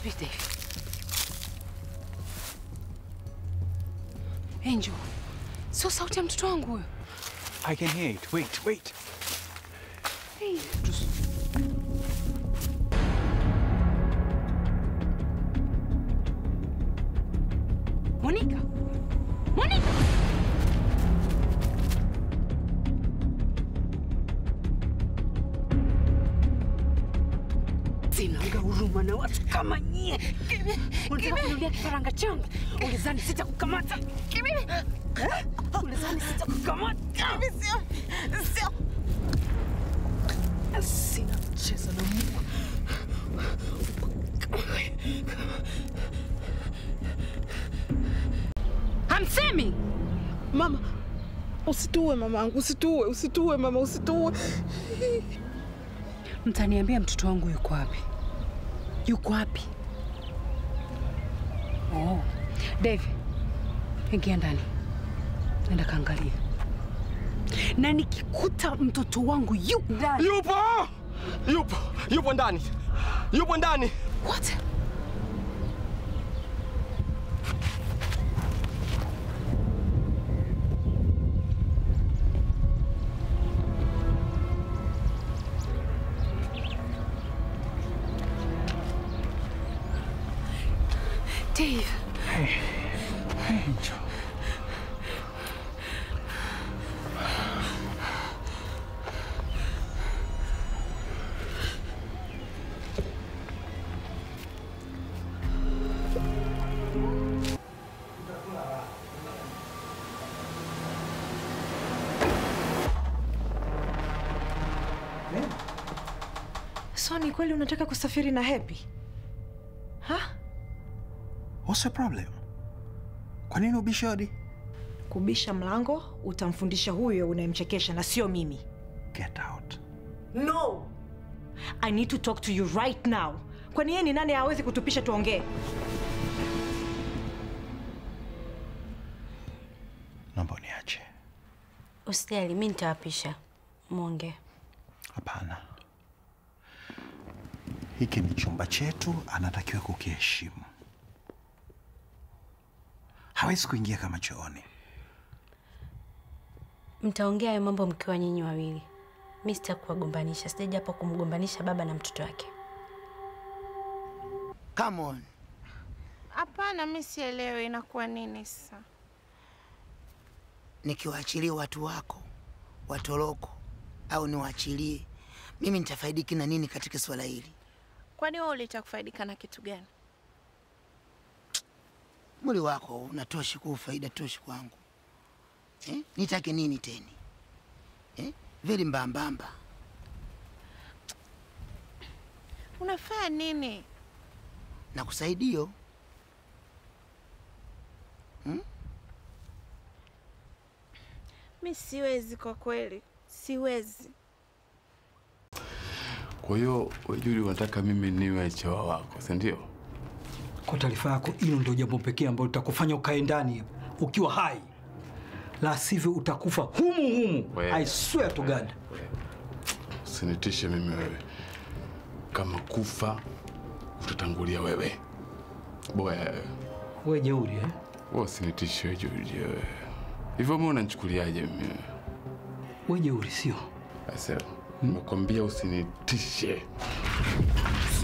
Subiri Dave. Angel, sio sauti ya mtoto wangu huyo. I can hear it. Wait, wait. Hey. Monica! Monica! Sinaga huruma na watu kama nyie. Unataka kuniambia kifaranga changu? Ulizani sitakukamata? Eh? Ulizani sitakukamata? Sina mchezo na Mungu. Hamsemi? Mama, usituue mamangu, usituue, usituue mama, usituue. Mtaniambia mtoto wangu yuko wapi? Yuko wapi? Oh, Dave, ingia ndani, nenda kaangalia, na nikikuta mtoto wangu yupo ndani. Yupo! Yupo! Yupo ndani! Yupo ndani! What? Dave. Angel. So ni kweli unataka kusafiri na Happy? Ha? What's the problem? Kwa nini ubishe hodi? Kubisha mlango utamfundisha huyo unayemchekesha na sio mimi. Get out. No. I need to talk to you right now. Kwani yeye ni nani hawezi kutupisha tuongee? Naomba uniache. Usijali, mi nitawapisha mwongee. Hapana. Hiki ni chumba chetu, anatakiwa kukiheshimu. Hawezi kuingia kama chooni. Mtaongea hayo mambo mkiwa nyinyi wawili. Mi sitaki kuwagombanisha, sijaja hapa kumgombanisha baba na mtoto wake. Come on. Hapana, mi sielewi inakuwa nini sasa. Nikiwaachilia watu wako watoroko au niwaachilie, mimi nitafaidiki na nini katika swala hili? Kwani wewe ulitaka kufaidika na kitu gani? Mwili wako unatoshi kuwa faida toshi kwangu eh? Nitake nini teni eh? Vili mbambamba Unafanya nini? na kusaidio Mi siwezi kwa kweli, siwezi. Kwa hiyo wewe Juli, unataka mimi niwe chawa wako, si ndio? Kwa taarifa yako, hilo ndio jambo pekee ambalo litakufanya ukae ndani ukiwa hai, la sivyo utakufa humu humu. Wewe. I swear to God. Usinitishe mimi wewe, kama kufa utatangulia wewe. Boya wewe, We jeuri eh? wewe usinitishe wewe Juli wewe. Hivyo mimi unanichukuliaje mimi? We jeuri sio? Asa, nimekwambia usinitishe.